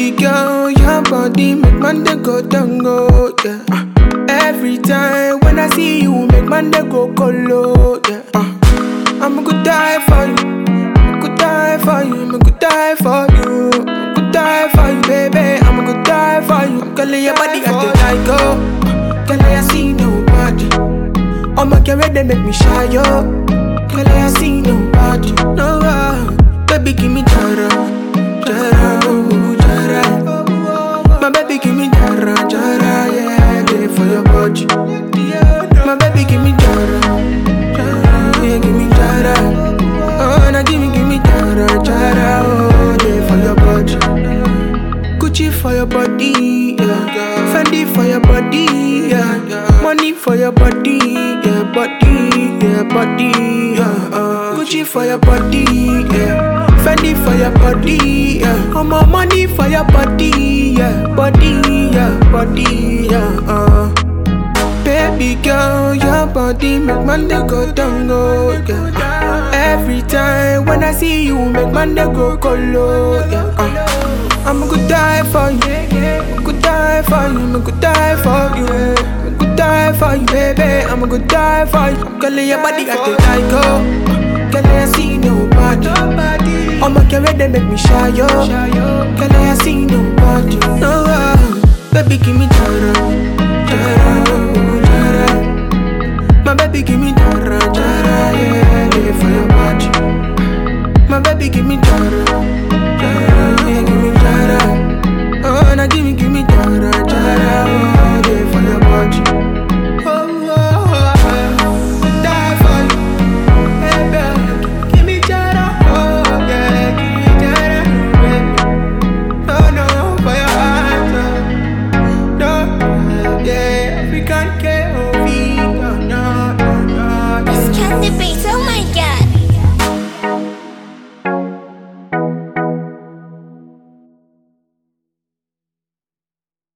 Baby girl, your body make man dey go tango, yeah. Uh, every time when I see you, make man dey go colo, yeah. Uh, I'm going to die for you, I'm going to die for you, I'm going to die for you, I'm going to die for you, baby. I'm going to die for you. I'm calling your body at the like go, uh, girl I see nobody. All my girl they make me shy yo, girl I see nobody. No, uh, baby give me jara, jara, oh, jara. My baby give me jara, jara, yeah, yeah, for your body. My baby give me jara, jara, yeah, give me jara. Oh, now give me, give me jara, jara, oh, yeah, for your body. Gucci for your body, yeah. Fendi for your body, yeah. Money for your body, yeah, body, yeah, body, yeah. Uh. Gucci for your body, yeah. Fendi for your body, yeah. All my money for your body, yeah, body, yeah, body, yeah. Uh. Baby girl, your body make man dey go tango, yeah. Every time when I see you, make man dey go colo, yeah. Uh. I'm gonna die for you, I'm gonna die for you, I'm gonna die for you, I'm gonna die for you, baby. I'm gonna die for you. I'm calling your body at the like go, girl I see nobody. All my girl they make me shy yo, girl I see nobody. No, uh, baby give me jara,